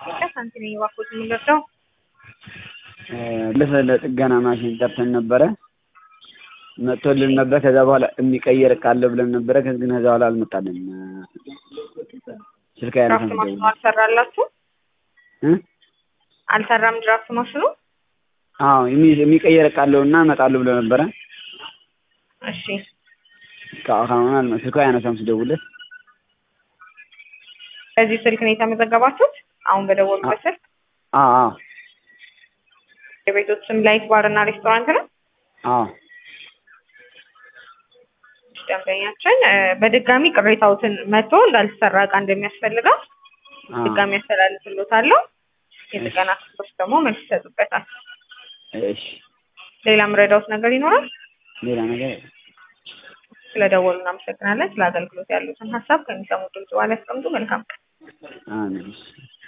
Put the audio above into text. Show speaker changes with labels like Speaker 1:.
Speaker 1: ሳንቲ ነኝ እባክዎት የምንረዳው
Speaker 2: ልፍ ለጥገና ማሽን ጠርተን ነበረ መጥቶልን ነበር። ከዛ በኋላ የሚቀየር ካለ ብለን ነበረ። ግን ከዛ በኋላ አልመጣልንም። ስልክ
Speaker 1: ድራፍት
Speaker 2: ያነሳም
Speaker 1: ማሽኑ አልሰራላችሁ? አልሰራም ድራፍት ማሽኑ?
Speaker 2: አዎ የሚ- የሚቀየር ካለው እና እመጣለሁ ብሎ ነበረ።
Speaker 1: እሺ
Speaker 2: እስካሁን አልመ- ስልኩ አያነሳም ስደውልለት።
Speaker 1: በዚህ ስልክ ነው የተመዘገባችሁት? አሁን በደወሉበት ስልክ?
Speaker 2: አዎ አዎ
Speaker 1: የቤቶች ስም ላይት ባር እና ሬስቶራንት ነው?
Speaker 2: አዎ
Speaker 1: ደንበኛችን እ፣ በድጋሚ ቅሬታዎትን መጥቶ እንዳልተሰራ እቃ እንደሚያስፈልገው
Speaker 2: አዎ።
Speaker 1: ድጋሚ ያስተላልፍሎታለሁ። የጥገና ክፍሎች ደግሞ መልስ ይሰጡበታል።
Speaker 2: እሺ
Speaker 1: ሌላ ምረዳውት ነገር ይኖራል?
Speaker 2: ሌላ ነገር የለም።
Speaker 1: ስለደወሉ እናመሰግናለን። ስለ አገልግሎት ያሉትን ሀሳብ ከሚሰሙ ድምጽ በኋላ ያስቀምጡ። መልካም ቀን።
Speaker 2: አሜን።